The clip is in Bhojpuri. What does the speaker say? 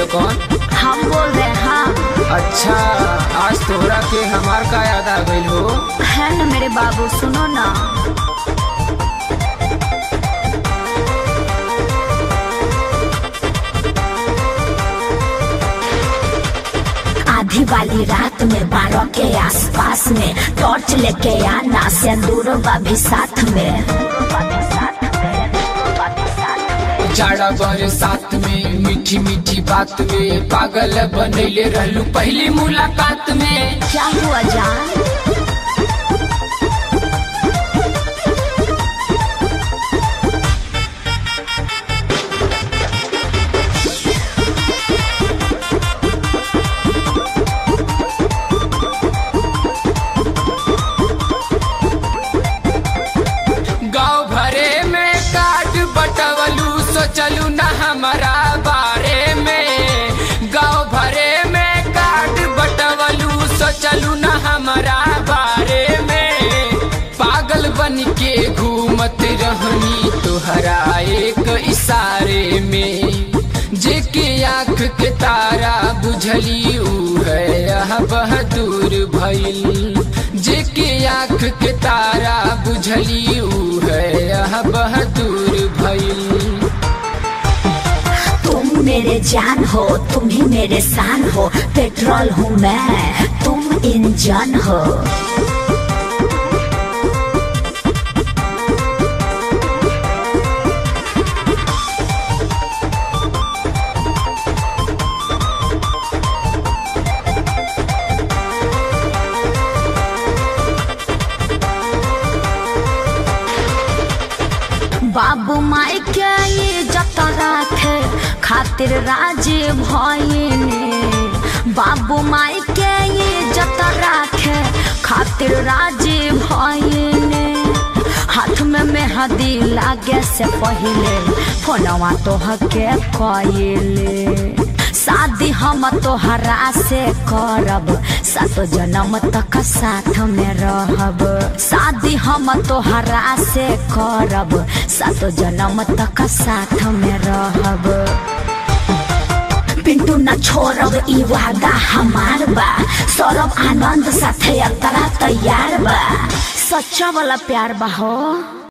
बोले कौन हम बोल रहे हैं हम अच्छा आज तोहरा के हमार का याद आ गइल हो है ना मेरे बाबू सुनो ना आधी वाली रात में बारह के आसपास में टॉर्च लेके आना सिंदूर भी साथ में जाड़ा बर साथ में मीठी मीठी बात में पागल बनैले रहलू पहली मुलाकात में क्या हुआ जान गाँव भरे में कार्ड बटवलू सोचलू न हमारा बारे में गाँव भरे में कार्ड बटवलू सोचलू न हमारा बारे में पागल बन के घूमत रहनी तोहरा एक इशारे में जेके आँख के तारा बुझली ऊ है यह बहादुर भइल जेके आँख के तारा बुझली ऊ है यह बहादुर भइल तुम मेरे जान हो तुम ही मेरे शान हो पेट्रोल हूँ मैं तुम इंजन हो बाबू माई के इज्जत राखे खातिर राजी भइने बाबू माई के इज्जत राखे खातिर राजी भइने हाथ में मेहंदी लागे से पहिले फोनवा तोहके कइले शादी हम तोहरा से करब सातो जन्म तक साथ में रहब शादी हम तोहरा से करब सातो जन्म तक साथ में रहब पिंटू न छोड़ब ई वादा हमार बा सौरभ आनंद साथे यात्रा तैयार बा सच्चा वाला प्यार बा हो